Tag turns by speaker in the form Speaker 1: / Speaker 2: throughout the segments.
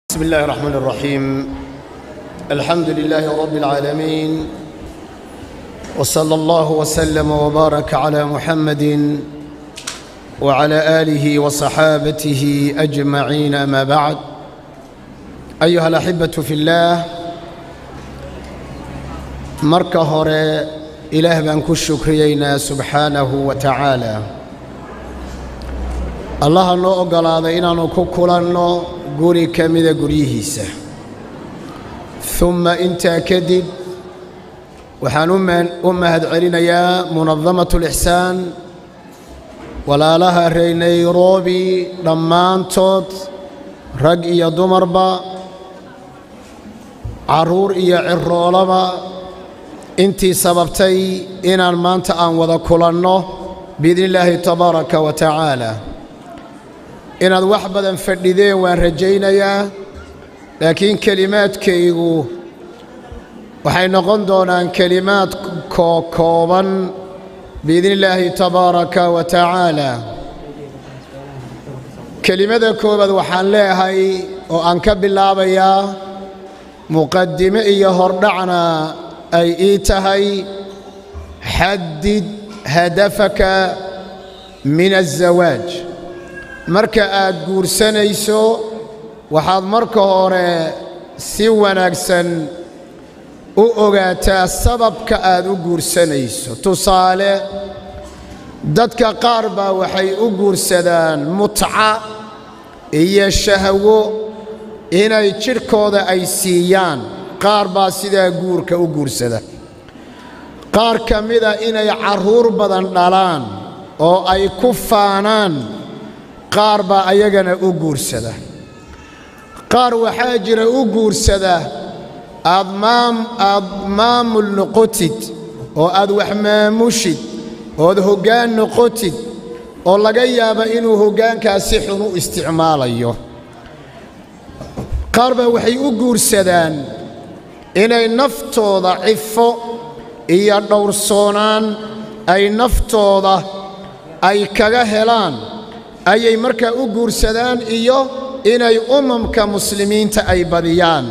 Speaker 1: بسم الله الرحمن الرحيم الحمد لله رب العالمين وصلى الله وسلم وبارك على محمد وعلى آله وصحابته أجمعين أما بعد أيها الأحبة في الله marka hore ilaah baan ku shukriyaynaa subxaanahu wa tacaala allaha noo oggolaaday inaannu ku kulanno guri ka mida guryihiisa umma intaa kadib waxaan u mahad celinayaa munadamat ulixsaan walaalaha reer nairobi dhammaantood rag iyo dumarba carruur iyo ciroolaba intii sababtay inaan maanta aan wada kulanno biidni illaahi tabaaraka wa tacaala inaad wax badan fadhideen waan rajaynayaa laakiin kelimaadkaygu waxay noqon doonaan kelimaad kookooban biidni illaahi tabaaraka wa tacaala kelimada koobaad waxaan leeyahay oo aan ka bilaabayaa muqaddime iyo hordhacna ay ii tahay xaddid hadafaka min aلzawaaj marka aad guursanayso waxaad marka hore si wanaagsan u ogaataa sababka aad u guursanayso tusaale dadka qaar baa waxay u guursadaan mutca iyo shahwo inay jidhkooda ay siiyaan qaar baa sidaa guurka u guursada qaar ka mida inay carruur badan dhalaan oo ay ku faanaan qaar baa ayagana u guursada qaar waxaa jira u guursada aad maamul noqotid oo aad wax maamushid ood hoggaan noqotid oo laga yaaba inuu hoggaankaas si xun u isticmaalayo qaar baa waxay u guursadaan inay naftooda cifo iyo dhowrsoonaan ay naftooda ay kaga helaan ayay markaa u guursadaan iyo inay umamka muslimiinta ay badiyaan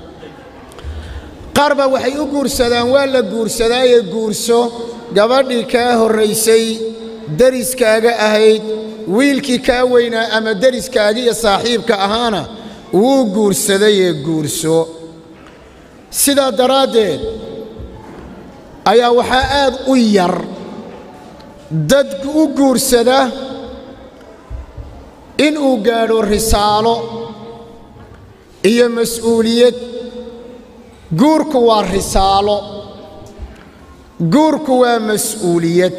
Speaker 1: qaar baa waxay u guursadaan waa la guursadaaye guurso gabadhii kaa horraysay deriskaaga ahayd wiilkii kaa weynaa ama deriskaaga iyo saaxiibka ahaana wuu guursadayee guurso sidaa daraaddeed ayaa waxaa aad u yar dad u guursada inuu gaadho risaalo iyo mas'uuliyad guurku waa risaalo guurku waa mas'uuliyad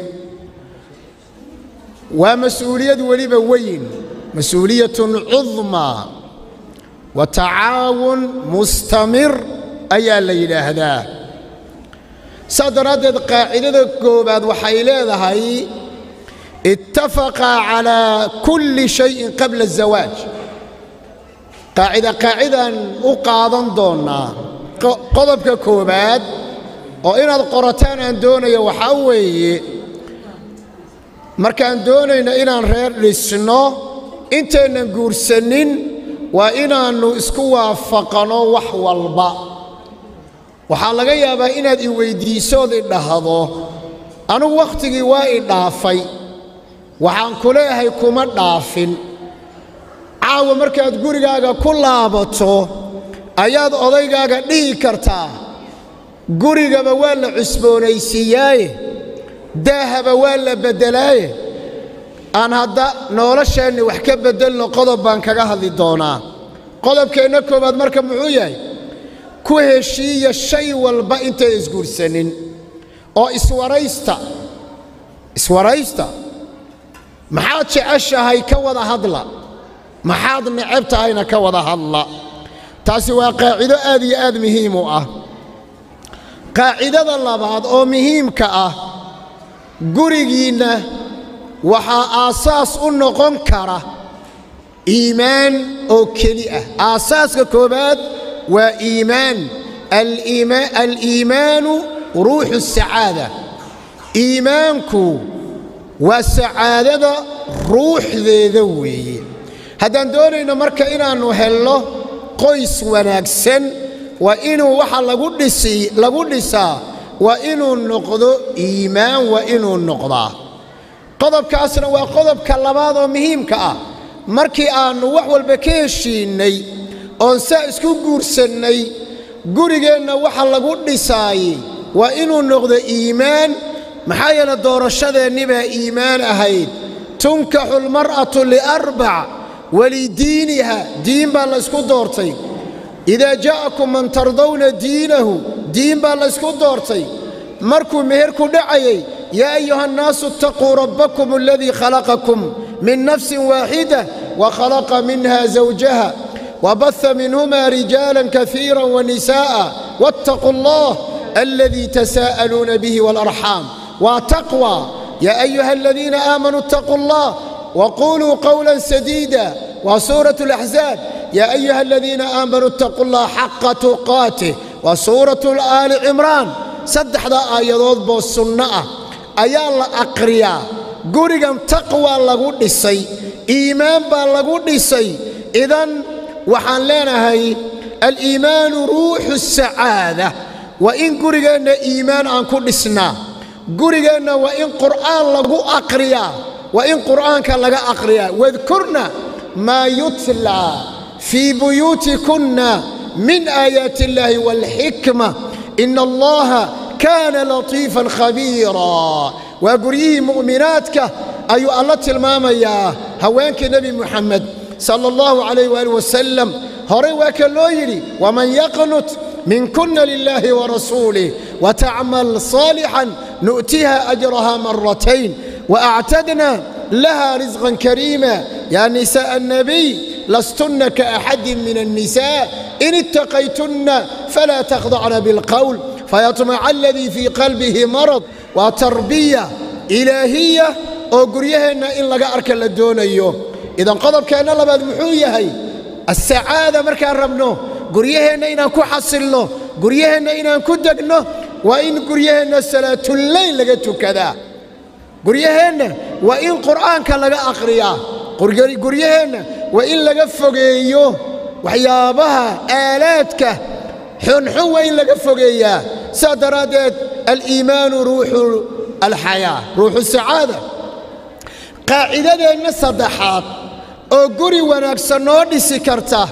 Speaker 1: waa mas'uuliyad weliba weyn mas-uuliyatun cudmaa wa tacaawun mustamir ayaa la yidhaahdaa saa daraaddeed qaacidada koobaad waxay leedahay ittafaqaa calaa kulli shayin qabla azawaaj qaacida qaacidaan u qaadan doonnaa qodobka koowaad oo inaad qorataan aan doonayo waxaa weeye markaan doonayno inaan reer dhisno intaynan guursannin waa inaannu isku waafaqano wax walba waxaa laga yaabaa inaad i weyddiisood i dhahdo anugu wakhtigii waa i dhaafay waxaan ku leeyahay kuma dhaafin caawa markaad gurigaaga ku laabato ayaad odaygaaga dhihi kartaa gurigaba waa la cusboonaysiiyaaye daahaba waa la beddelaaye aan hadda nolosheenni wax ka beddelno qodob baan kaga hadli doonaa qodobkeenna koowaad marka muxuu yahay ku heshiiya shay walba intay isguursanin oo iswaraysta iswaraysta maxaad jeceshahay ka wada hadla maxaad necab tahayna ka wada hadla taasi waa qaacido aad iyo aad muhiim u ah qaacidada labaad oo muhiimka ah gurigiinna waxaa aasaas u noqon kara iimaan oo keli ah aasaaska koowaad waa iimaan aliimaanu ruuxu sacaada iimaanku waa sacaadada ruuxdeeda weeye haddaan doonayno marka inaannu helno qoys wanaagsan waa inuu waxa lagu dhisi lagu dhisaa waa inuu noqdo iimaan waa inuu noqdaa qodobkaasna waa qodobka labaad oo muhiimka ah markii aannu wax walba ka heshiinnay oon saa isku guursannay gurigeenna waxa lagu dhisaayey waa inuu noqdo iimaan maxaa yeele doorashadeenni baa iimaan ahayd tunkaxu almar'atu liarbac walidiiniha diin baa laysku doortay idaa jaa'akum man tardawna diinahu diin baa laysku doortay markuu meherku dhacayay yaa ayuha annaasu itaquu rabbakum aladii khalaqakum min nafsin waaxida wa khalaqa minha zawjaha وبث منهما رجالا كثيرا ونساء واتقوا الله الذي تساءلون به والأرحام وتقوى يا أيها الذين آمنوا اتقوا الله وقولوا قولا سديدا وسورة الأحزاب يا أيها الذين آمنوا اتقوا الله حق تقاته وسورة آل عمران صدح ذا آيات بالسنة أيا الله أقريا قرقا تقوى لغو دسي إيمان بالغو دسي إذن waxaan leenahay aliimaanu ruuxu sacaada waa in gurigeenna iimaan aan ku dhisnaa gurigeenna waa in qur'aan lagu aqriyaa waa in qur'aanka laga aqriyaa wadkurna maa yutlaa fii buyuutikunna min aayaati illaahi waalxikma ina allaha kaana latiifan khabiiraa waa guryihii mu'minaadka ayuu alla tilmaamayaa haweenkii nebi muxamed صلى الله عليه وآله وسلم هري وكلو يري ومن يقنت منكن لله ورسوله وتعمل صالحا نؤتيها أجرها مرتين وأعتدنا لها رزقا كريما يا نساء النبي لستن كأحد من النساء إن اتقيتن فلا تخضعن بالقول فيطمع الذي في قلبه مرض وتربية إلهية أقريهن إن لقى أركن لدون أيوه idan qodobkeenna labaad muxuu yahay asacaada markaan rabno guryaheenna inaan ku xasilno guryaheenna inaan ku degno waa in guryaheenna salaatullayl laga tukadaa guryaheenna waa in qur'aanka laga akhriyaa guryaheenna waa in laga fogeeyo waxyaabaha aalaadka xunxun waa in laga fogeeyaa saa daraaddeed aliimaanu ruuxu alxayaa ruuxu sacaada qaacidadeenna saddexaad oo guri wanaagsan noo dhisi karta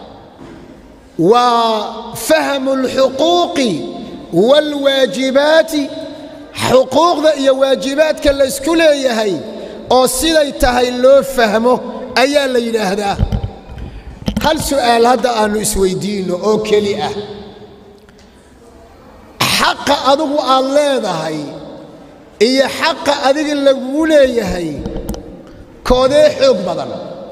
Speaker 1: waa fahmu alxuquuqi waalwaajibaati xuquuqda iyo waajibaadka laysku leeyahay oo siday tahay loo fahmo ayaa la yidhaahdaa hal su'aal hadda aannu isweyddiinno oo keli ah xaqa adigu aad leedahay iyo xaqa adiga lagugu leeyahay koodee xoog badan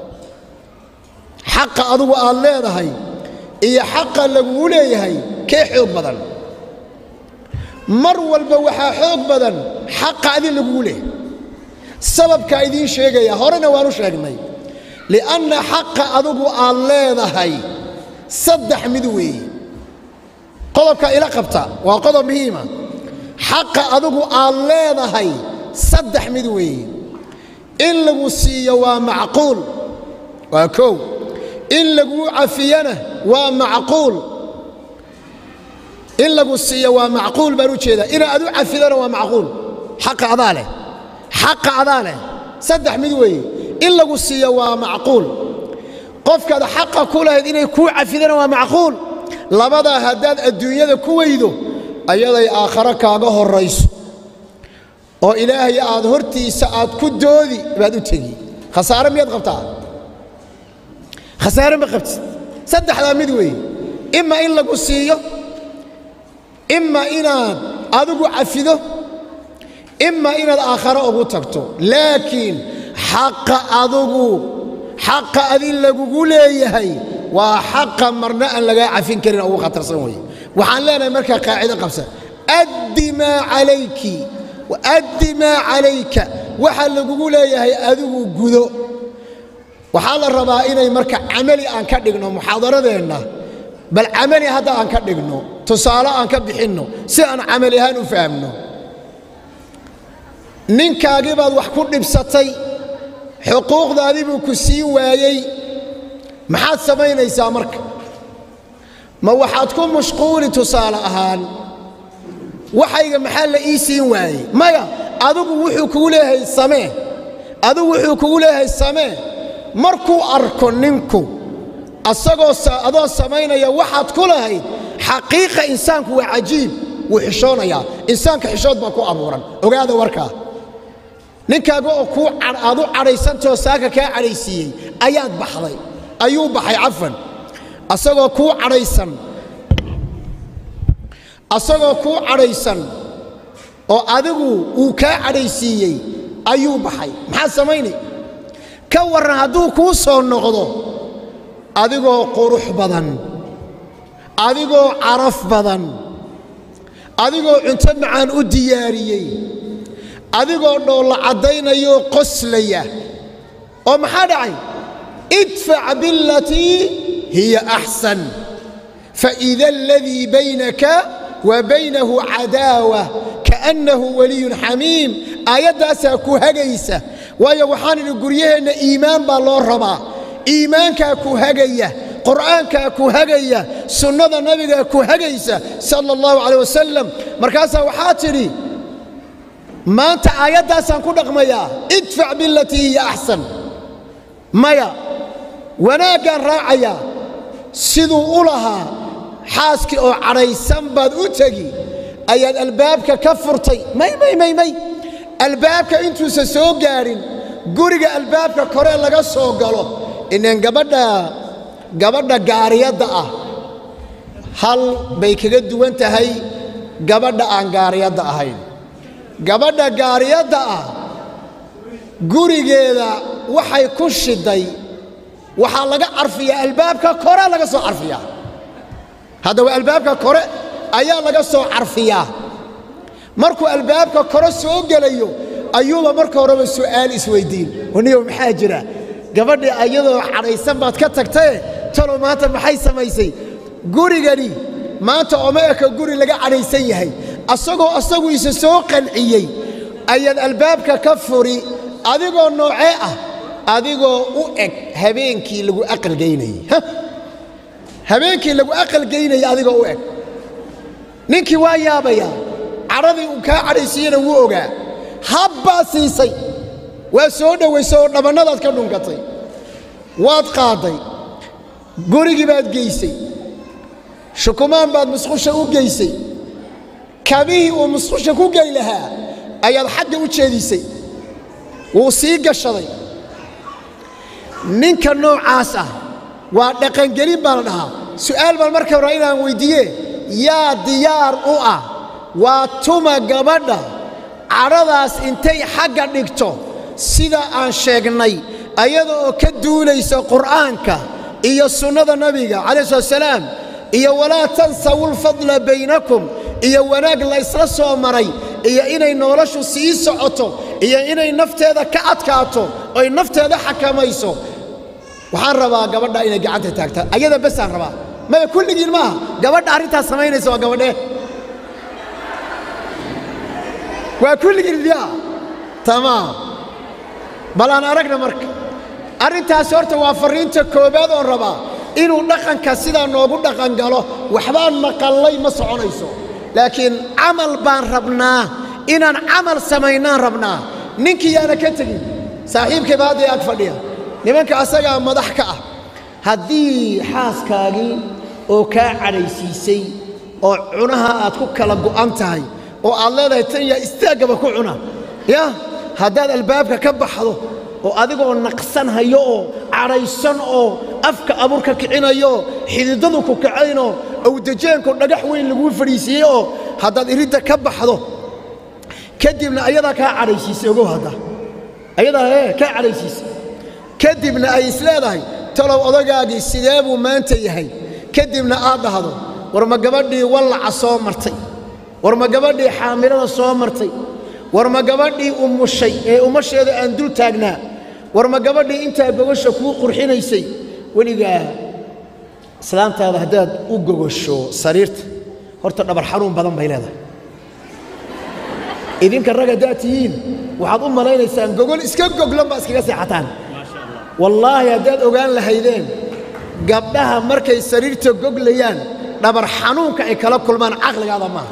Speaker 1: xaqa adugu aad leedahay iyo xaqa lagugu leeyahay kee xoog badan mar walba waxaa xoog badan xaqa adi lagugu leeyahay sababkaa idiin sheegaya horena waanu sheegnay li'anna xaqa adugu aad leedahay saddex mid weeye qodobka ila qabta waa qodob muhiima xaqa adugu aad leedahay saddex mid weeye in lagu siiyo waa macquul waa kow in laguu cafiyana waa macquul in lagu siiyo waa macquul baan u jeedaa ina adu cafidana waa macquul xaqa adaa leh xaqa adaa leh saddex mid weeye in lagu siiyo waa macquul qofkaad xaqa ku lahayd inay kuu cafidana waa macquul labadaa haddaad adduunyada ku weydo ayaday aakhare kaaga horrayso oo ilaahay aad hortiisa aad ku doodi baad u tegi khasaare miyaad qabtaa khasaare ma qabtid saddexdaa mid weeye ima in lagu siiyo ima inaad adigu cafido ima inaad aakhare ugu tagto laakiin xaqa adugu xaqa adin lagugu leeyahay waa xaqa marna aan lagaa cafin karin ugu khatarsan weeye waxaan leenahay markaa qaacido qabsan addi maa calayki addi maa calayka waxa lagugu leeyahay adigu gudo waxaa la rabaa inay marka camali aan ka dhigno muxaadaradeenna bal camali hadda aan ka dhigno tusaale aan ka bixinno si aan camali ahaan u fahamno ninkaagii baad wax ku dhibsatay xuquuqdaadii buu ku siin waayey maxaad samaynaysaa marka ma waxaad ku mashquuli tusaale ahaan waxayga maxaa la ii siin waayey maya adigu wuxuu kugu leeyahay samee adigu wuxuu kugu leeyahay samee markuu arko ninku asagoo adoo samaynaya waxaad ku lahayd xaqiiqa insaanku waa cajiib wuu xishoonayaa insaanka xishood baa ku abuuran ogaada warkaa ninkaaga oo kuu aad u cadhaysantao saaka kaa cadhaysiiyey ayaad baxday ayuu baxay cafan asagoo kuu cadhaysan asagoo kuu cadhaysan oo adigu uu kaa cadhaysiiyey ayuu baxay maxaad samaynay ka warran hadduu kuu soo noqdo adigoo qurux badan adigoo caraf badan adigoo cunto macaan u diyaariyey adigoo dhoolla caddaynayoo qoslaya oo maxaa dhacay idfac bilatii hiya axsan faida aladii baynaka wa baynahu cadaawa kaannahu waliyun xamiim aayaddaasaa ku hagaysa waayo waxaan idhi guryaheenna iimaan baa loo rabaa iimaankaa ku hagaya qur'aankaa ku hagaya sunnada nabigaa ku hagaysa sala allahu calay wasalam markaasaa waxaa tidhi maanta aayaddaasaan ku dhaqmayaa idfac bilatii hiya axsan maya wanaaggaan raacayaa siduu u lahaa xaaskii oo cadhaysan baad u tegi ayaad albaabka ka furtay may may may may albaabka intuusan soo gaadhin guriga albaabka kore laga soo galo inaan gabadha gabadha gaariyadda ah hal bay kaga duwan tahay gabadha aan gaariyadda ahayn gabadha gaariyadda ah gurigeeda waxay ku shiday waxaa laga carfiyaa albaabka kore laga soo carfiyaa haddaba albaabka kore ayaa laga soo carfiyaa markuu albaabka kore soo gelayo ayuuba marka horeba su'aal isweyddiin waniyow maxaa jira gabadhii ayadoo cadhaysan baad ka tagtae talow maanta maxay samaysay gurigani maanta oma eka guri laga cadhaysan yahay asagoo asagu isa soo qanciyey ayaad albaabka ka furi adigoo noocee ah adigoo u eg habeenkii lagu aqalgaynayey habeenkii lagu aqalgaynayay adigoo u eg ninkii waa yaabayaa cadhadii uu kaa cadhaysiiyena wuu ogaa habbaa siisay waa soo dhowaysay oo dhabannadaad ka dhunkatay waad qaadday gurigii baad geysay shukumaan baad musqusha u geysay kabihii uu musqusha ku geli lahaa ayaad xagga u jeedisay wuu sii gashaday ninka noocaas ah waa dhaqangelin baa la dhahaa su'aal baan marka hore inaan weyddiiye yaa diyaar u ah waa tuma gabadha cadhadaas intay xagga dhigto sida aan sheegnay ayada oo ka duulaysa qur'aanka iyo sunnada nabiga calayh slat salaam iyo walaa tansawu lfadla baynakum iyo wanaag la ysla soo maray iyo inay noloshu sii socoto iyo inay nafteeda ka adkaato oy nafteeda xakamayso waxaan rabaa gabadha inay gacanta taagta ayada besaan rabaa maya kulligiin maaha gabadha arrintaas samaynaysa waa gabadhee waa kulligiin diyaa tamaam bal aan aragna marka arrintaasi horta waa farriinta koowaad oon rabaa inuu dhaqanka sidaa noogu dhaqan galo waxbaan maqallay ma soconayso laakiin camal baan rabnaa inaan camal samaynaan rabnaa ninkii yaana ka tegin saaxiibkayba hadday ag fadhiya nimanka asagaa madax ka ah haddii xaaskaagii oo kaa cadhaysiisay oo cunaha aad ku kala go'an tahay oo aad leedahay tan yaa istaaggaba ku cuna ya haddaad albaabka ka baxdo oo adigoo naqsan hayo oo cadhaysan oo afka abuurka kicinayo xididadu ku kacaynoo awdajeenko dhagax weyn laguu fadhiisiiyey oo haddaad iridda ka baxdo kadibna ayadaa kaa cadhaysiisay ogow hadda ayadaa ee kaa cadhaysiisay kadibna ay isleedahay talow odagaagii sidee buu maanta yahay kadibna aad dhahdo war ma gabadhii wallaca soo martay war ma gabadhii xaamilada soo martay war ma gabadhii umushay ee umasheeda aan dul taagnaa war ma gabadhii intaa gogosha kuu qurxinaysay weligaa islaantaada haddaad u gogosho sariirta horta dhabar xanuun badan bay leedahay idinka rag haddaad tihiin waxaad u malaynaysaan gogol iska goglan baa iskaga seexataan wallaahi haddaad ogaan lahaydeen gabdhaha markay sariirta goglayaan dhabar xanuunka ay kala kulmaan caqligaada maaha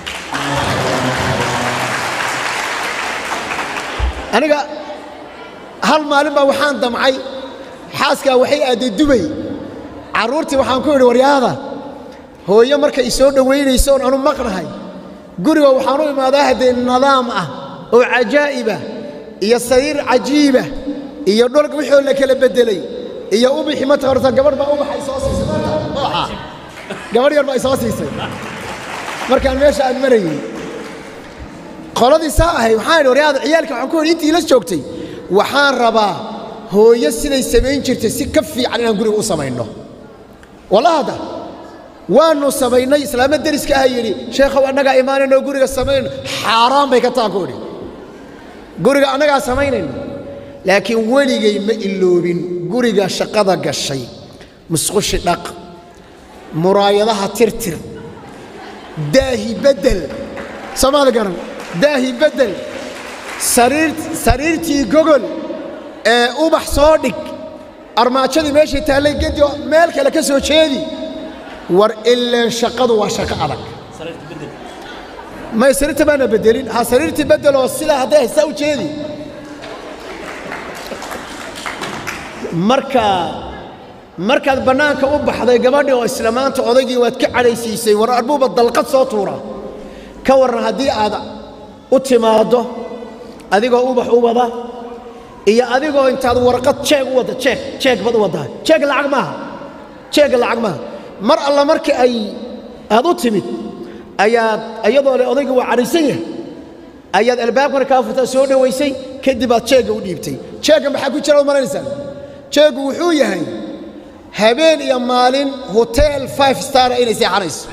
Speaker 1: aniga hal maalin baa waxaan damcay xaaskaa waxay aadday dubay carruurtii waxaan ku idhi waryaada hooyo markay isoo dhowaynayso oon anu maqnahay guriga waxaan u imaadaa haddee nidaam ah oo cajaa'ibah iyo sariir cajiibah iyo dhulka wixoo la kala beddelay iyo ubixi ma taqarta gabadh baa ubaxa isoo siisay ubaxa gabadh yar baa isoo siisay markaan meesha aan marayey qoladii saa ahay waxaan idhi waryaada ciyaalka waxaan ku idhi intii la joogtay waxaan rabaa hooyo siday samayn jirtay si ka fiican inaan guriga u samayno wallahada waannu samaynay islaama deriska aha yidhi sheekhow annagaa imaanayno guriga samaynayno xaaraan bay ka taan ku idhi guriga annagaa samaynayno laakiin weligay ma iloobin guriga shaqada gashay musqushi dhaq muraayadaha tirtir daahi beddel soomaali garan daahi beddel sariirtii gogol ee ubax soo dhig armaajadii meeshay taallay gedi meel kale ka soo jeedi war ileen shaqadu waa shaqo adag may sariirta baana beddelin ha sariirtii beddeloo sidaa hadday haysaa u jeedi marka markaad bannaanka u baxday gabadhii oo isla maanta odaygii waad ka cadhaysiisay war arbuuba dalqad soo tuura ka warran haddii aad u timaaddo adigoo ubax u wada iyo adigoo intaad warqad jeeg u wadda jeeg jeeg baad u waddaa jeeg lacag maaha jeegga lacag maaha mar alla markii ay aad u timid ayaad iyadoo le odayga waa cadhaysan yahay ayaad albaabkana kaa furtaa soo dhowaysay kadib aad jeegga u dhiibtay jeegga maxaa ku jira ad malaynaysaa jeeggu wuxuu yahay habeen iyo maalin hotel five stara inay seexanayso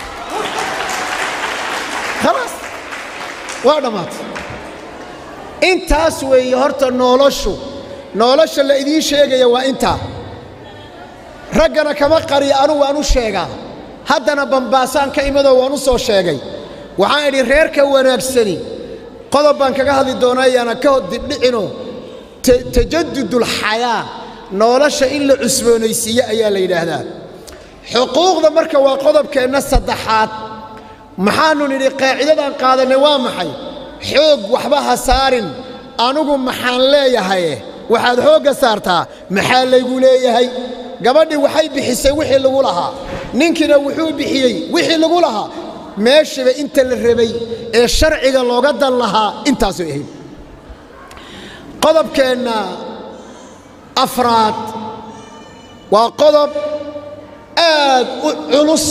Speaker 1: khalaas waa dhammaatay intaas weeye horta noloshu nolosha la idiin sheegaya waa intaa raggana kama qariya anugu waan u sheegaa haddana bambaasaan ka imadoo waan u soo sheegay waxaan idhi reerka wanaagsani qodob baan kaga hadli doonaa yaana ka dibdhicinoo tajadudulxayaa nolosha in la cusboonaysiiye ayaa la yidhaahdaa xuquuqda marka waa qodobkeenna saddexaad maxaannu nidhi qaacidadaan qaadannay waa maxay xoog waxba ha saarin anugu maxaan leeyahaye waxaad xoogga saartaa maxaa laygu leeyahay gabadhii waxay bixisay wixii lagu lahaa ninkiina wuxuu bixiyey wixii lagu lahaa meeshiba inta la rabay ee sharciga looga dan lahaa intaasay ahayd qodobkeenna afraad waa qodob aad u culus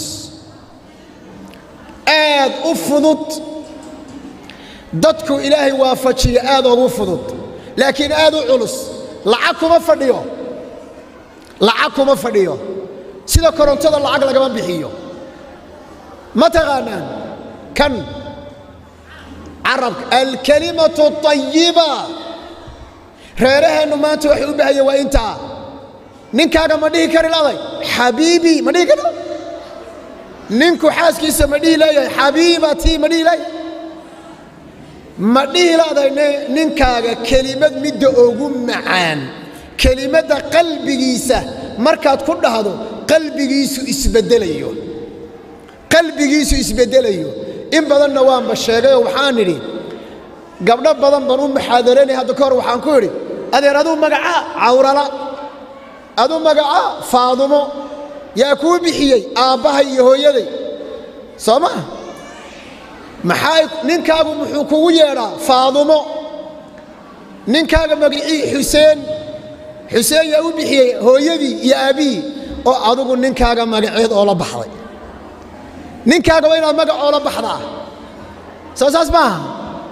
Speaker 1: aad u fudud dadku ilaahay waafajiya aad ugu fudud laakiin aad u culus lacag kuma fadhiyo lacag kuma fadhiyo sida korontada lacag lagama bixiyo ma taqaanaan kan carabka alkalimatu ayiba reeraheennu maanta waxay u baahaya waa intaa ninkaaga ma dhihi kari laday xabiibii ma dhihi kari ninku xaaskiisa ma dhihi leeyahay xabiibatii ma dhihi leeyahay ma dhihi laday ninkaaga kelimad midda ugu macaan kelimadda qalbigiisa markaad ku dhahdo qalbigiisu isbeddelayo qalbigiisu isbeddelayo in badanna waanba sheegayoo waxaan idhi gabdho badan baan u muxaadaranay hadda ka hor waxaan ku idhi adeer aduu magacaa cawrala aduu magacaa faadumo yaa kuu bixiyey aabbahay iyo hooyaday soo maa maxaa ninkaagu muxuu kugu yeedhaa faadumo ninkaaga magicii xuseen xuseen yaa u bixiyey hooyadii iyo aabbihii oo adugu ninkaaga magaceed oo la baxday ninkaaga waa inaad magac oo la baxdaa soo saas maaha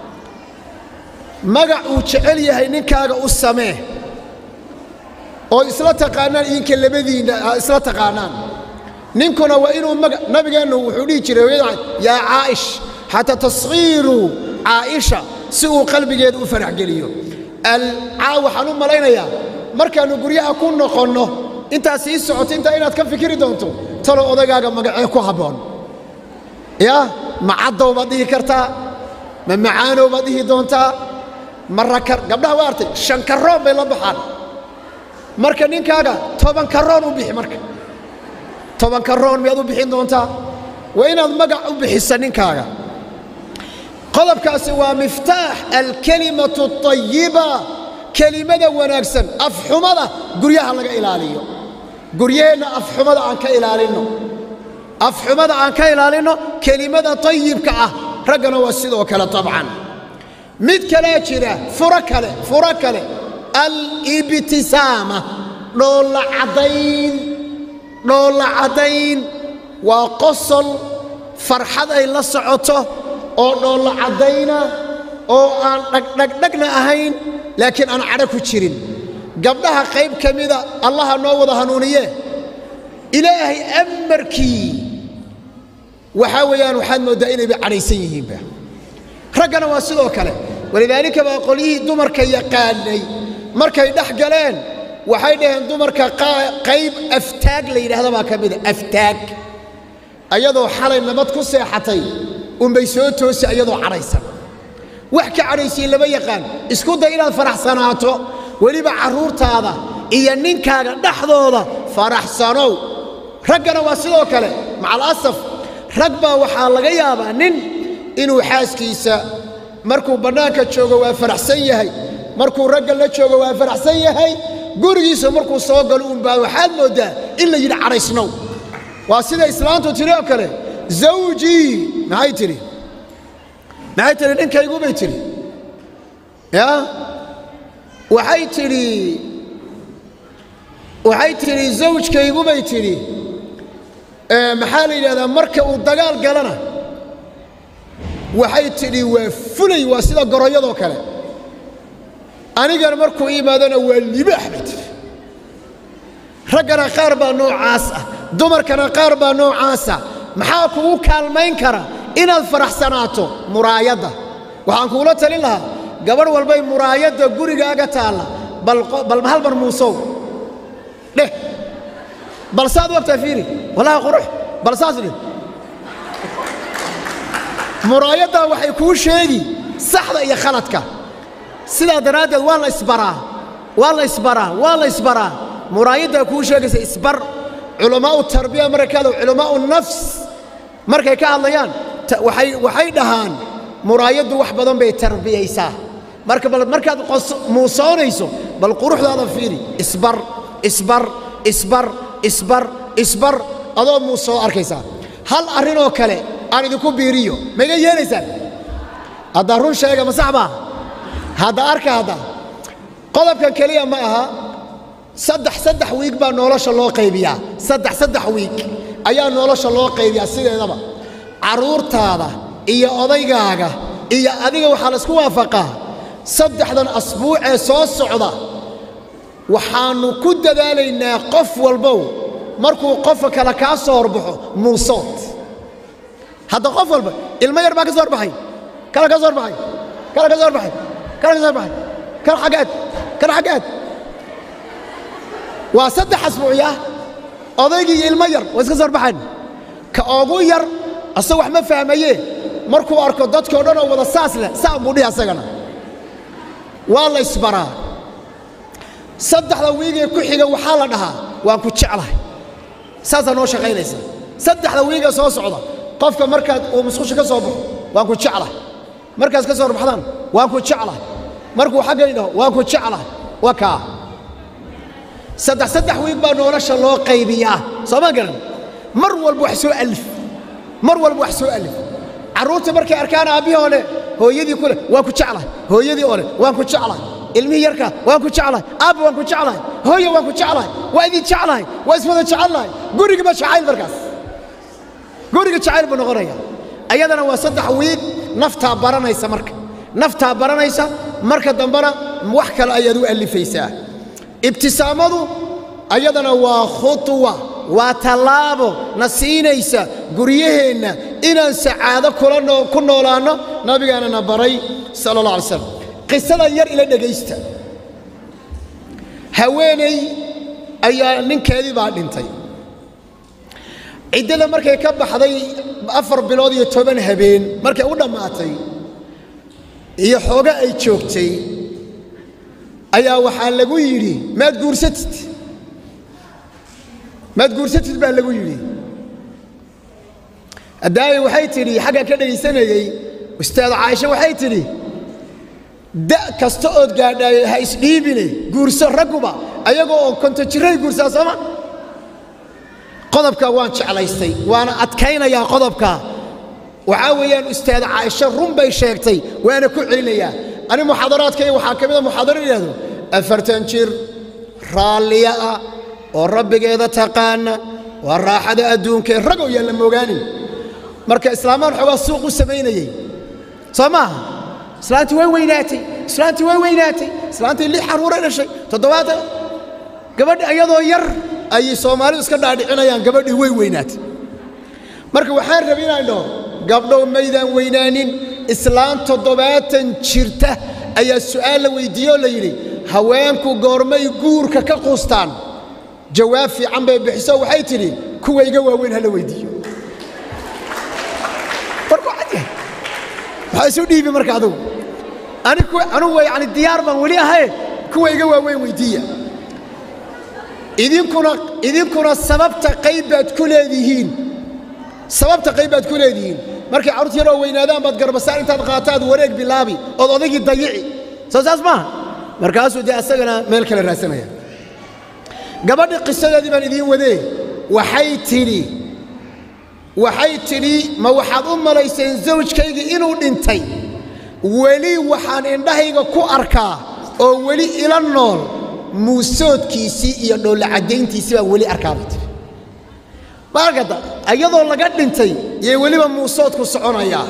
Speaker 1: magac uu jecel yahay ninkaaga u samee oo isla taqaanaan idinka labadiinna isla taqaanaan ninkuna waa inuu maga nabigeennu wuxuu dhihi jiray hooyada yaa caa'ish xataa taskhiiru caaisha si uu qalbigeeda u faraxgeliyo alcaa waxaan u malaynayaa markaannu guryaha ku noqonno intaad sii socoto intaa inaad ka fikiri doonto talow odagaaga magacee ku habboon yaa ma caddow baad dhihi kartaa ma macaanow baad dhihi doontaa ma rakar gabdhaha waa artay shan karoon bay la baxaan marka ninkaaga toban karoon u bixi marka tobanka roon miyaad u bixin doontaa waa inaad magac u bixisa ninkaaga qodobkaasi waa miftaax alkelimatu اطayiba kelimada wanaagsan afxumada guryaha laga ilaaliyo guryaheenna afxumada aan ka ilaalinno afxumada aan ka ilaalinno kelimada طayibka ah raggana waa sidoo kale طabcan mid kalea jira furo kale furo kale alibtisaama dhoolla caddayn dhoolla caddayn waa qosol farxad ay la socoto oo dhoolla caddayna oo aan dhagdhagdhagna ahayn laakiin aan cadho ku jirin gabdhaha qayb ka mida allaha noo wada hanuuniye ilaahay amarkii waxaa weeyaan waxaad mooddaa inayba cadhaysan yihiinba raggana waa sidoo kale walidaalika baa qolyihii dumarka yaqaanay markay dhex galeen waxay dhaheen dumarka qayb aftaag la yidhaahda baa ka mida aftaag ayadoo xalay nabad ku seexatay unbay soo toosi ayadoo cadhaysan wax ka cadhaysiin lama yaqaan isku day inaad faraxsanaato weliba carruurtaada iyo ninkaaga dhexdooda faraxsanow raggana waa sidoo kale macalasaf rag baa waxaa laga yaabaa nin inuu xaaskiisa markuu bannaanka joogo waa faraxsan yahay markuu ragga la joogo waa faraxsan yahay gurigiisa markuu soo galo unbaa waxaad mooddaa in la yidhi cadhaysnow waa sida islaantu tidhi oo kale zawjii maxay tidhi maxay tidhi ninkaygu bay tidhi ya waxay tidhi waxay tidhi zawjkaygu bay tidhi maxaa la yidhahdaa marka uu dagaal galana waxay tidhi waa fulay waa sida goroyadoo kale anigana markuu imaadona waa libaax bay tidhi raggana qaar baa noocaas ah dumarkana qaar baa noocaasa maxaa kugu kaalmayn kara inaad faraxsanaato muraayadda waxaan kuula talin lahaa gabadh walbay muraayadda gurigaaga taalla bal hal mar muusow dheh bal saad wagtaa fiiri wallahi qurux bal saas dheh muraayaddaa waxay kuu sheegi saxda iyo khaladka sidaa daraaddeed waa la isbaraa waa la isbaraa waa la isbaraa muraayaddaa kuu sheegaysa isbar culamaa'u tarbiya markay ka hadla culamaa'u nafs markay ka hadlayaan waxay dhahaan muraayaddu wax badan bay tarbiyaysaa marka bal markaad muusoonayso bal quruxdaada fiiri isbar isbar isbar isbar isbar adoo muusoo arkaysaa hal arrinoo kale aan idinku biiriyo maiga yeelaysaan haddaa run sheega ma sax baa hadda arka hadda qodobkan keliya ma aha saddex saddex wiig baa nolosha loo qaybiyaa saddex saddex wiig ayaa nolosha loo qaybiyaa sideedaba carruurtaada iyo odaygaaga iyo adiga waxaa laysku waafaqaa saddexdan asbuucee soo socda waxaannu ku dadaalaynaa qof walbow markuu qofka kale kaa soo horbaxo muusood hadda qof walba ilmo yar baa ka soo horbaxay kala ka soo horbaxay kala ka soo horbaxay kala ka soo horbaxay kala xaggaad kala xaggaad waa saddex asbuucya odaygii iyo ilmo yar waa iska soo horbaxayn ka ugu yar asag wax ma fahmaye markuu arko dadkao dhan oo wada saas leh saa buu dhihi asagana waa la isbaraa saddexda wiigee ku xiga waxaa la dhahaa waan ku jeclahay saasaa noo shaqaynaysa saddexda wiigee soo socda qofka markaad uu musqusha ka soo baxo waan ku jeclahay markaad ka soo horbaxdaan waan ku jeclahay markuu xaggay dhaho waan ku jeclahay waa kaa saddex saddex wiig baa nolosha loo qaybiyaa soo ma garan mar walba wax soo alif mar walba wax soo alif carruurta markay arkaan aabbihii oo leh hooyadii ku leh waan ku jeclahay hooyadii oo leh waan ku jeclahay ilmihii yarka waan ku jeclahay aabba waan ku jeclahay hooye waan ku jeclahay waa idin jeclahay waa iswada jecelnahay gurigiba jacayl markaas guriga jacayl buu noqonaya ayadana waa saddex wiig naftaa baranaysa marka naftaa baranaysa marka dambena wax kale ayaad u alifaysaa ibtisaamadu ayadana waa khutwa waa tallaabo na siinaysa guryaheenna inaan sacaado ku noolaanno nabigaana na baray sala allah alay slam qisadan yar ila dhegaysta haweeney ayaa ninkeedii baa dhintay ciddada markay ka baxday afar bilood iyo toban habeen markay u dhammaatay iyo xooga ay joogtay ayaa waxaa lagu yidhi maad guursatid maad guursatid baa lagu yidhi adaaye waxay tidhi xagga ka dhegaysanayey ustaad caaisha waxay tidhi da kasta ood gaadhaay ha isdhiibine guurso ragguba ayagoo oo konto jiray guursaa sooma qodobka waan jeclaystay waana adkaynayaa qodobka waxaa weeyaan ustaad caaisha run bay sheegtay waana ku celinayaa ani muxaadaraadkayga waxaa ka mida muxaadaro yidhahdo afartan jir raalliya ah oo rabbigeeda taqaana waa raaxada adduunkae ragow yaan la mogaanin marka islaamaan xoogaa suuq u samaynayey soo maaha islaantii way weynaatay islaantii way weynaatay islaantii lix carruuray dhashay toddobaatan gabadhi iyadoo yar ayay soomaalidu iska dhaadhicinayaan gabadhii way weynaatay marka waxaan rabi inaan dhaho gabdhow maydaan weynaanin islaan toddobaatan jirta ayaa su'aal la weyddiiye oo la yidhi haweenku goormay guurka ka quustaan jawaab fiican bay bixiso waxay tidhi kuwa iga waaweyn ha la weyddiiyo maxaa isu dhiibi marka adugu anugu yani diyaar baan weli ahaye kuwa iga waaweyn weyddiiya idinkuna idinkuna sababta qayb baad ku leedihiin sababta qayb baad ku leedihiin markay carruurta yaroo weynaadaan baad garbasaar intaad qaataad wareeg bilaabi ood odaygii dayici soo saas maaha markaasuu dee asagana meel kale raadsanaya gabadhi qisadeedii baan idiin wadee waxay tidhi waxay tidhi ma waxaad u malayseen zawjkayga inuu dhintay weli waxaan indhahayga ku arkaa oo weli ila nool muusoodkiisii iyo dhoolla caddayntiisii baan weli arkaabay tiri maarkada iyadoo laga dhintay yay weliba muusoodku soconayaa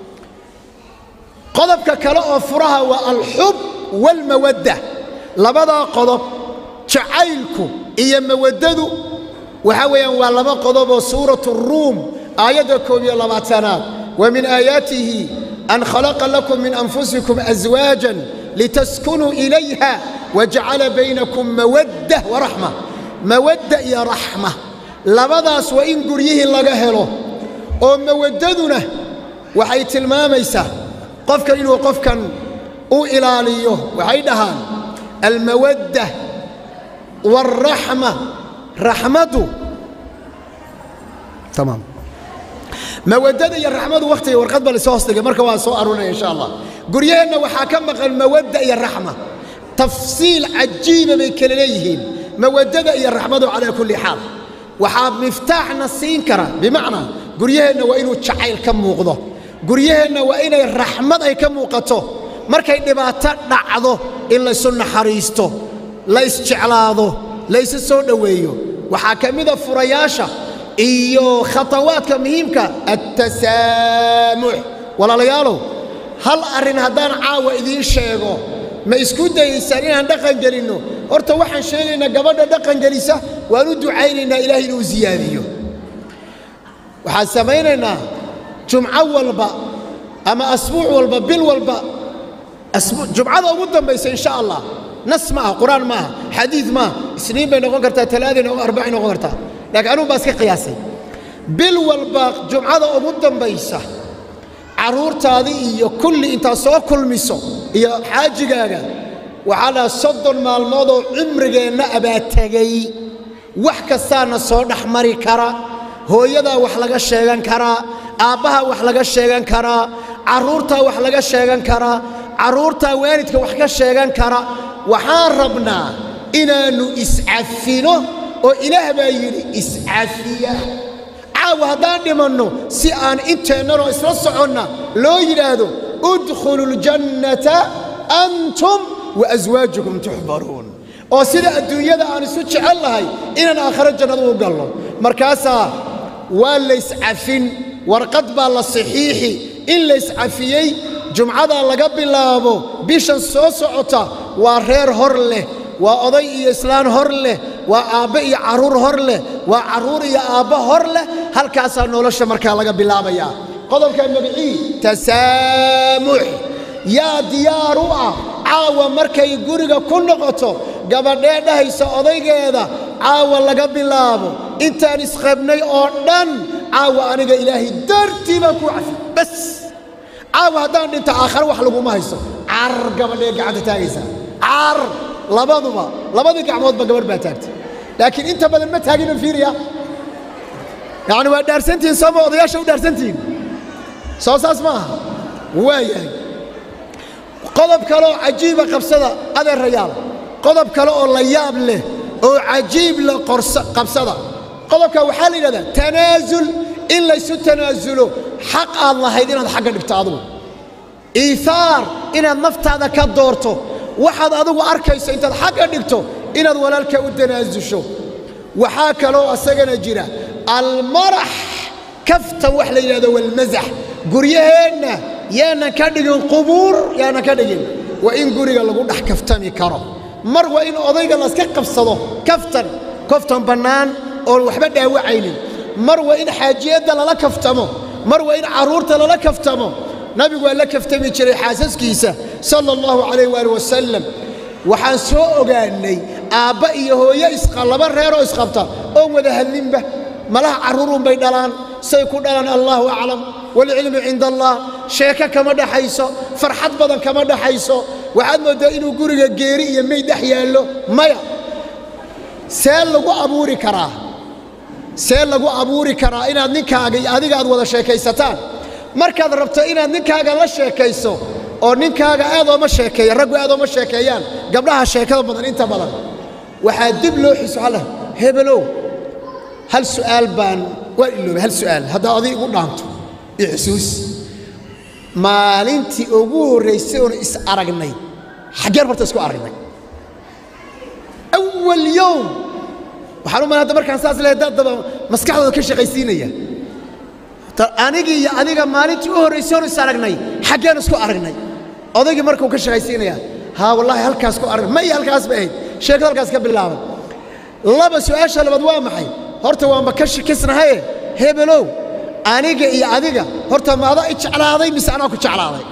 Speaker 1: qodobka kale oo furaha waa alxub waalmawadda labadaa qodob jacaylku iyo mawaddadu waxaa weeyaan waa laba qodoboo suuratu ruum aayadda koob iyo labaatanaad wa min aayaatihi an khalaqa lakum min anfusikum aswaajan litaskunuu ilayha wajacala baynakum mawadda waraxma mawadda iyo raxma labadaas waa in guryihii laga helo oo mawaddaduna waxay tilmaamaysaa qofkan inuu qofkan u ilaaliyo waxay dhahaan almawadda waalraxma raxmadu tamaam mawaddada iyo raxmadu wakhtiga warqad ba lasoo hoosdhigay marka waa soo arurinaya insha allah guryaheenna waxaa ka maqan mawadda iyo raxma tafsiil cajiiba bay kala leeyihiin mawaddada iyo raxmadu calaa kulli xaal waxaa miftaaxna siin kara bimacnaa guryaheenna waa inuu jacayl ka muuqdo guryaheenna waa inay raxmad ay ka muuqato markay dhibaato dhacdo in laysu naxariisto la isjeclaado laysu soo dhoweeyo waxaa ka mida furayaasha iyo khatawaadka muhiimka attasaamux walaalayaalow hal arrin haddaan caawa idiin sheego ma isku dayaysaan inaan dhaqan gelinno horta waxaan sheegaynaa gabadha dhaqan gelisa waan u ducaynaynaa ilaahay inuu siyaadiyo waxaan samaynaynaa jumco walba ama asbuuc walba bil walba jumcada ugu dambaysa insha allah nas ma aha qur-aan ma aha xadiid ma aha isniin bay noqon kartaa talaaday noqon arbacay noqon kartaa laakiin anugu baa iska qiyaasay bil walba jumcada ugu dambaysa carruurtaadii iyo kulli intaad soo kulmiso iyo xaajigaaga waxaa dhaha soddon maalmoodoo cimrigeenna abaa tegay wax kastaana soo dhex mari kara hooyadaa wax laga sheegan karaa aabbahaa wax laga sheegan karaa carruurtaa wax laga sheegan karaa carruurtaa waalidka wax ka sheegan kara waxaan rabnaa inaannu iscafino oo ilaah baa yidhi iscafiya caawa haddaan dhimanno si aan inteennanoo isla soconna loo yidhaahdo udkhulu ljannata antum wa aswaajukum tuxbaruun oo sida adduunyada aan isu jecel lahay inaan aakhiro jannada u galno markaasaa waa layscafin warqad baa la saxiixi in layscafiyey jumcadaa laga bilaabo bishan soo socota waa reer hor leh waa oday iyo islaan hor leh waa aabbe iyo carruur hor leh waa carruur iyo aabbo hor leh halkaasaa nolosha markaa laga bilaabayaa qodobka magicii tasaamux yaa diyaar u ah caawa markay guriga ku noqoto gabadhee dhahaysa odaygeeda caawa laga bilaabo intaan isqabnay oo dhan caawa aniga ilaahay dartii baan kuu cafi bas caawa haddaan dhinto aakhare wax laguma hayso car gabadhee gacanta taagaysa car labaduba labadii gacmoodba gabadh baa taagtay laakiin inta badan ma taagino fiiriya yacni waa dhaarsantihiin sooma odayaasha u dhaarsantihiin soo saas ma aha waayahay qodob kaleoo cajiiba qabsada adeerayaal qodob kale oo la yaab leh oo cajiib la qabsada qodobka waxaa la yidhahdaa tanaasul in laysu tanaasulo xaq aad lahayd inaad xagga dhigto adugu iihaar inaad naftaada ka doorto waxaad adigu arkayso intaad xagga dhigto inaad walaalka u tanaasusho waxaa kaloo asagana jira almarax kaftan wax la yidhahdo walmasax guryaheenna yaanan ka dhigin qubuur yaanan ka dhigin waa in guriga lagu dhex kaftami karo mar waa in odayga laska qabsado kaftan kaftan bannaan oon waxba dhaawacaynin mar waa in xaajiyadda lala kaftamo mar waa in carruurta lala kaftamo nabigu waa la kaftami jiray xaasaskiisa sala allahu calayh waali wasalam waxaan soo ogaannay aabba iyo hooyo isqa laba reeroo isqabta oon wada hadlinba malaha carruurunbay dhalaan say ku dhalaan allahu aclam waalcilmu cinda allah sheeko kama dhaxayso farxad badan kama dhaxayso waxaad mooddaa inuu guriga geeri iyo meyd dhex yaallo maya see lagu abuuri karaa see lagu abuuri karaa inaad ninkaaga iyo adiga aad wada sheekaysataan markaad rabto inaad ninkaaga la sheekayso oo ninkaaga aad ooma sheekeeya raggu aad ooma sheekeeyaan gabdhaha sheekada badan inta badan waxaa dib loo xiso alla hebelow hal su'aal baan waan iloobay hal su'aal haddaa adig igu dhaanto ixsuus maalintii ugu horraysay oonu is aragnay xaggeen horta isku aragnay awal yowm waxaan u malay hadda markaan saas lehay dad daba maskaxdooda ka shaqaysiinaya anigii iyo adiga maalintii u horraysay oonu is aragnay xaggeen isku aragnay odaygii markuu ka shaqaysiinaya haa wallaahi halkaas ku aragnay ma iyo halkaas bay ahayd sheekada halkaas ka bilaaban laba su'aasha labaad waa maxay horta waanba ka shikisnahaye hebelow aniga iyo adiga horta ma adaa i jeclaaday mise anaa ku jeclaaday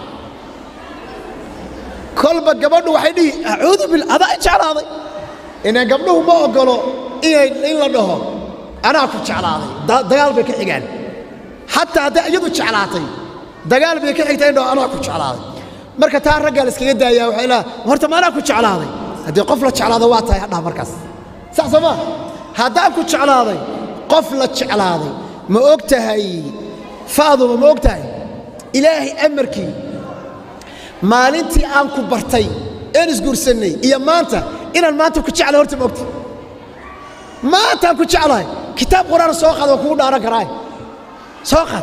Speaker 1: kolba gabadhu waxay dhihi acuudu bil adaa i jeclaaday inaan gabdhuhu ma oggolo inay in la dhaho anaa ku jeclaaday dagaal bay ka xigaan xataa hadday iyadu jeclaatay dagaal bay ka xigtaa in dhaho anaa ku jeclaaday marka taa raggaa la iskaga daayaa waxay leedahay horta ma anaa ku jeclaaday haddii qof la jeclaada waa tahay hadhaha markaas sax soo maa haddaan ku jeclaaday qof la jeclaaday ma og tahay faaduba ma og tahay ilaahay amarkii maalintii aan ku bartay een isguursannay iyo maanta inaan maanta ku jeclay horta ma ogta maantaan ku jeclahay kitaab qur-aan soo qaad waa kugu dhaaran karaay soo qaad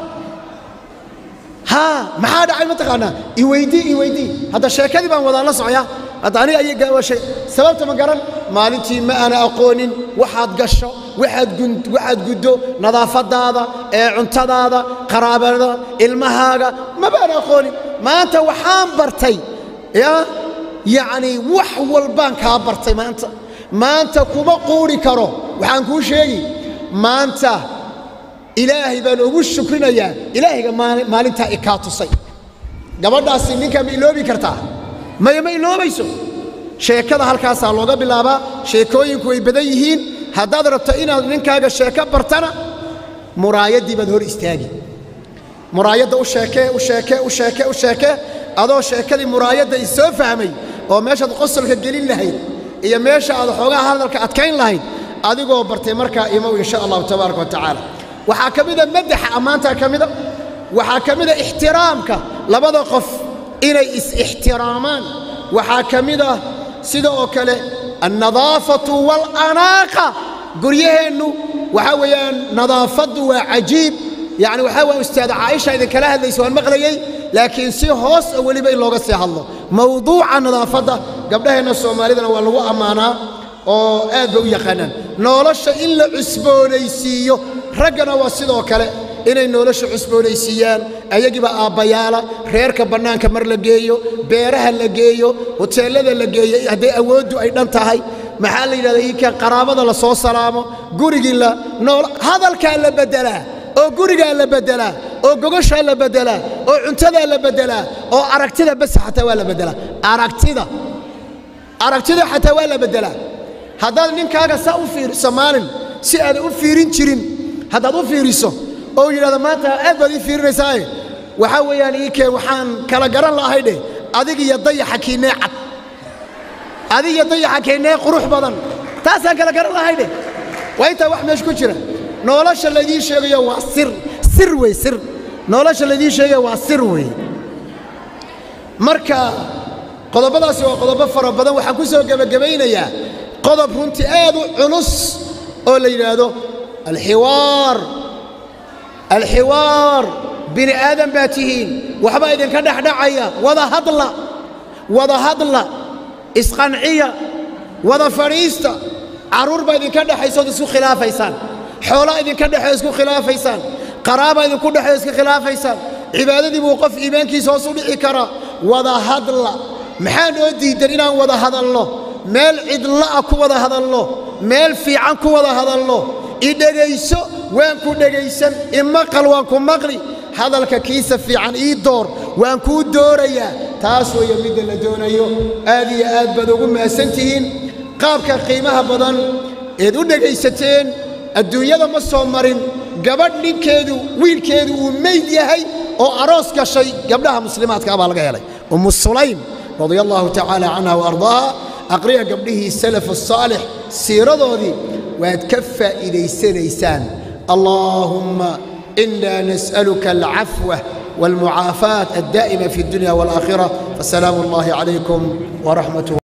Speaker 1: haa maxaa dhacay mataqaanaa iweydii iweydii hadda sheekadii baan wadaan la socoyaa hadda aniga ayaga waa shay sababta ma garan maalintii ma aana aqoonin waxaad gasho waxaad gun waxaad guddo nadaafadaada ee cuntadaada qaraabada ilmahaaga ma baan aqoonin maanta waxaan bartay ya yacni wax walbaan kaa bartay maanta maanta kuma quuri karo waxaan kuu sheegi maanta ilaahay baan ugu shukrinayaa ilaahayga maalintaa i kaa tusay gabadhaasi ninkaa ma iloobi kartaa maya ma iloobayso sheekada halkaasaa looga bilaabaa sheekooyinku way badan yihiin haddaad rabto inaad ninkaaga sheeko bartana muraayaddii baad hor istaagi muraayadda u sheekee u sheekee u sheekee u sheekee adoo sheekadii muraayadda i soo fahmay oo meeshaad qosolka gelin lahayd iyo meesha aad xoogaha hadalka adkayn lahayd adigoo bartay markaa imow insha allahu tabaaraka wa tacaala waxaa ka mida madaxa ammaantaa ka mida waxaa ka mida ixtiraamka labada qof inay is-ixtiraamaan waxaa ka mid ah sida oo kale annadaafatu waalanaaqa guryaheennu waxaa weeyaan nadaafaddu waa cajiib yacni waxaa waa ustaad caaisha idinkala hadlaysa waan maqlayey laakiin si hoos oo weliba in looga sii hadlo mawduuca nadaafadda gabdhaheenna soomaalidana waa lagu ammaanaa oo aad ba u yaqaanaan nolosha in la cusboonaysiiyo raggana waa sidoo kale inay nolosha cusboonaysiiyaan ayagiiba aabbayaala reerka bannaanka mar la geeyo beeraha la geeyo hoteellada la geeyo hadday awooddu ay dhan tahay maxaa la yidhahdaa iika qaraabada la soo salaamo gurigii la nool hadalkaa la beddelaa oo gurigaa la beddelaa oo gogoshaa la beddelaa oo cuntadaa la beddelaa oo aragtida bas xataa waa la beddelaa aragtida aragtida xataa waa la beddelaa haddaad ninkaaga saa u fiiriso maalin si aadan u fiirin jirin haddaad u fiiriso oo yidhahdo maanta aad baad ii fiirinaysaaye waxaa weeyaan ii keen waxaan kala garan la'ahay dheh adig iyo dayaxa kiinee cad adig iyo dayaxa kiinee qurux badan taasaan kala garan lahay dheh waa intaa wax meesha ku jira nolosha laydiin sheegayo waa sir sir wey sir nolosha laydiin sheegayo waa sir wey marka qodobadaasi waa qodobo fara badan waxaan ku soo gebagabaynayaa qodob runtii aad u culus oo la yidhaahdo alxiwaar alxiwaar bini aadan baa tihiin waxbaa idinka dhexdhacaya wada hadla wada hadla isqanciya wada fadhiista carruur baa idinka dhexaysa ood isku khilaafaysaan xoolaa idinka dhexeyo isku khilaafaysaan qaraabaa idinku dhexeyo iska khilaafaysaan cibaadadii buu qof iimaankiisa hoos u dhici karaa wada hadla maxaa noo diidan inaan wada hadalno meel cidla'a ku wada hadalno meel fiican ku wada hadalno i dhegayso waan ku dhegaysan imaqal waan ku maqli hadalka kiisa fiican ii door waan kuu doorayaa taas weeye midda la doonayo aad iyo aad baad ugu mahadsan tihiin qaabka qiimaha badan eed u dhegaysateen adduunyada ma soo marin gabadh ninkeedu wiilkeedu uu meyd yahay oo aroos gashay gabdhaha muslimaadka baa laga helay ummu sulaym radia allahu tacaala canha waardaaha aqriya gabdhihii salaf asaalix siiradoodii waad ka faa'iidaysanaysaan allaahumma ina nas'aluka alcafwa والمعافاة الدائمة في الدنيا والآخرة فسلام الله عليكم ورحمته